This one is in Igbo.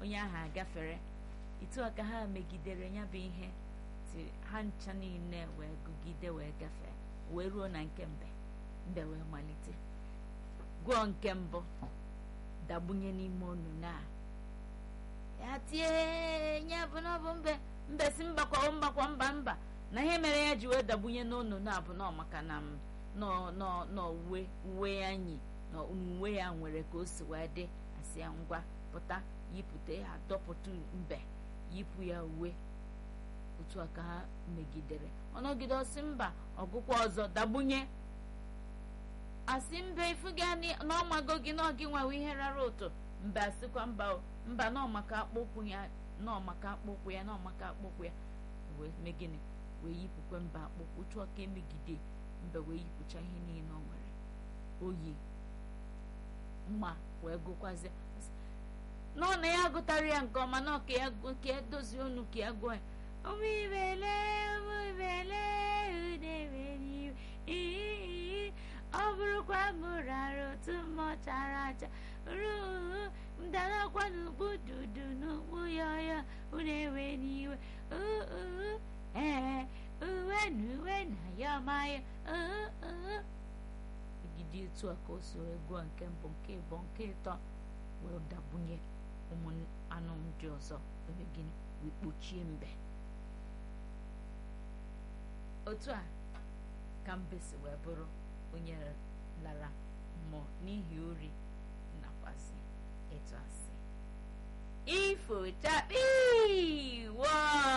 onye ahụ agafere etu a ka ha megidere ya bụ ihe ti ha ncha niile wee gụgide wee gafee wee ruo na nke mbe mbe wee malite gụọ nke mbụ dagbunye n'ime onunu a ya tie ya bụ na ọ bụ mbe mbe si mba kwa mba kwa mba mba na ihe mere ya ji wee dagbunye n'onunu a bụ nọ maka na m nọ uwe uwe ya nyi na uwe ya nwere ka o si wee dị asị ya ngwa pụta yipụta ya dọpụta mbe yipụ ya uwe otu a ka ha megidere ọnọgide ọsị mba ọgụkwa ọzọ dagbunye asị mbe ifuga n'ọmago gị n'ọgị nwewe ihe rara ụtụ mbe asịkwa mba mba n'ọmaka akpụkwụ ya n'ọmaka akpụkwụ ya n'ọmaka akpụkwụ ya wee mee gịnị wee yipụkwe mba akpụkwụ chụọ ka emegide mbe wee yipụcha ihe niile ọ nwere oyi mma wee gụkwazie nọ na ya gụtara ya nke ọma na ka ya dozie onu ka ya gụọ ya ụmụibele ụmụibele udewere ọ bụrụkwa mụrụ arụ otu mmụọ chara acha ruhu mdarakwa n'ukpu dudu n'ukpu ya ya unu ewe n'iwe ee uwe na uwe na ya maya megide etu a ka o so gụọ nke mbụ nke ịbụ nke ịtọ wee dagbunye ụmụ anụ ndị ọzọ ebe gịnị wee kpochie mbe otu a ka mbe si wee bụrụ onye lara mmụọ n'ihi ori nakwazi ịtụ asị ifo chakpi wọọ